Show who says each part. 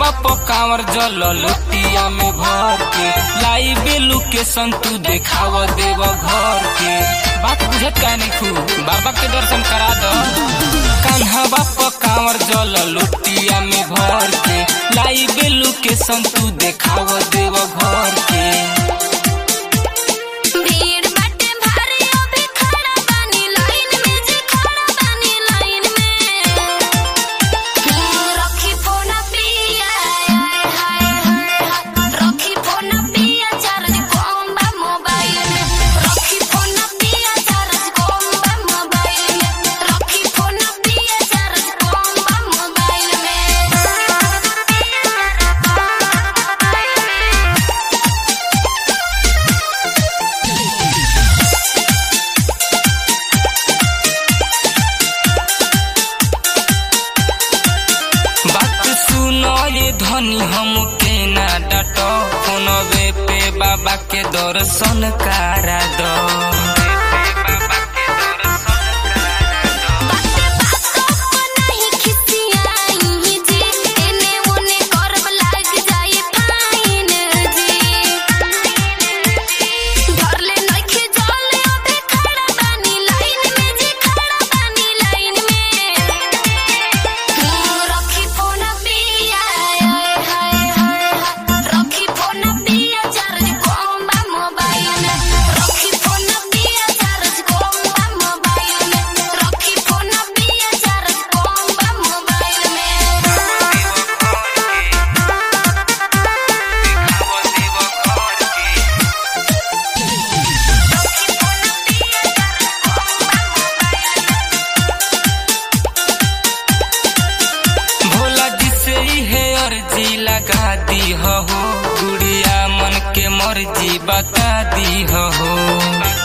Speaker 1: कान्हवा पकावर जल लोटिया में भर के लाई बेलू के संतु देखाव देव घर के बात बुझत का नहीं खू बाबा के दर्शन करा दो कान्हवा पकावर जल लोटिया में भर के लाई बेलू के संतु देखाव देव घर के
Speaker 2: भीड़ बाटे भारी अभी खड़ा बानी लाइन में जी खड़ा बानी लाइन में रखी फोन पिया हाय हाय हाय रखी फोन पिया चार्ज कम बा मोबाइल में रखी फोन पिया चार्ज कम बा मोबाइल में रखी फोन पिया चार्ज कम बा मोबाइल में
Speaker 1: बात सुनो ये धनी हम के ना डाटो फोनवे पे बाबा के दर्शन करा दो
Speaker 2: बाते बातों को नहीं खिसियाई जी एने ओने करब लाग जाई फाइन जी घर ले नइखे जले अबे खड़ा बानी लाइन में जी खड़ा बानी लाइन में रखी फोन पिया हाय हाय हाय रखी फोन पिया चार्ज कम बा मोबाइल में रखी फोन पिया चार्ज कम बा मोबाइल में रखी फोन पिया चार्ज कम बा मोबाइल में
Speaker 1: भोला जी से ही है अर्जी लगा दी हो गुड़िया मन के मर्जी बता दी हो